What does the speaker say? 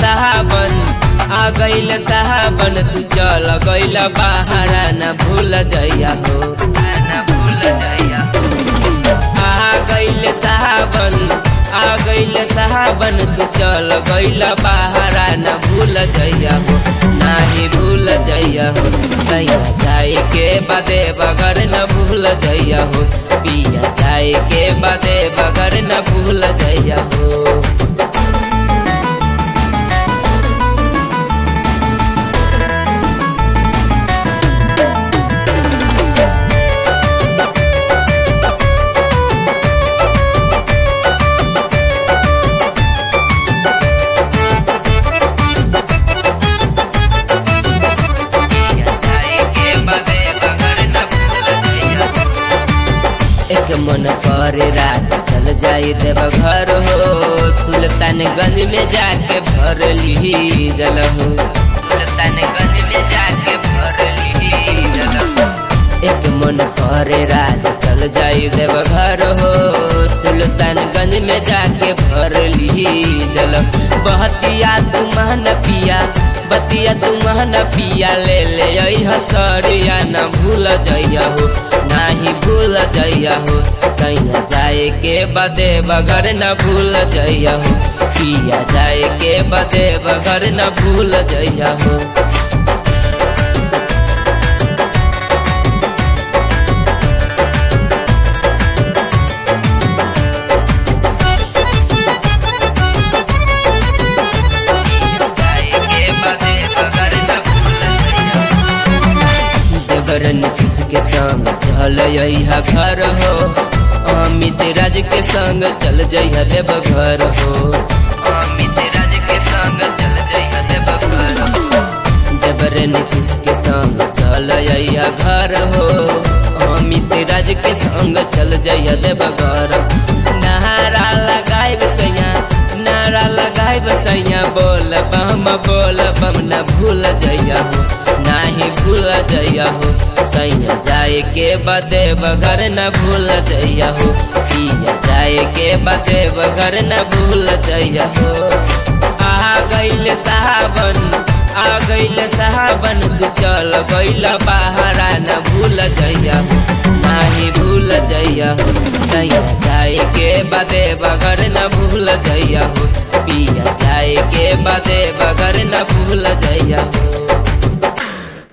साहबन आ गईल साहबन तू चल गईल बाहरा न भूल जइया हो न भूल जइया हो आ गईल साहबन आ गईल साहबन तू चल गईल बाहरा न भूल जइया हो नाही भूल जइया हो सैया जाए के बादे बगर न भूल जइया हो पिया जाए के बादे बगर न भूल जइया हो एक मन करे रात चल जाई देव घर हो सुल्तानगंज में जाके भर ली जल हो सुल्तानगंज में जाके भर ली जल हो एक मन करे रात चल जाई देव घर हो सुल्तानगंज में जाके भर ली जल बहतिया तू महन पिया बतिया तू महन पिया ले ले हसरिया न भूल जइया हो नाही भूल जइया हो सैया जाए के बदे बगर न भूल जइया हो पिया जाए के बदे बगर न भूल जइया हो देवरन किसके संग चल यहा घर हो अमित राज के संग चल जइहा देव घर हो अमित राज के संग चल जइहा देव घर हो देवरन किसके संग चल यहा घर हो अमित राज के संग चल जइहा देव घर नहारा लगाए सैया नारा लगाए सैया बोल बम बोल बम न भूल जइया हो नाही भूल जइया हो सैया जाए के बदे बगर न भूल जइया हो पिया जाए के बदे बगर न भूल जइया हो आ गईल साहबन आ गईल साहबन तू चल गईल बाहरा न भूल जइया हो नाही भूल जइया हो सैया जाए के बदे बगर न भूल जइया हो पिया जाए के बदे बगर न भूल जइया हो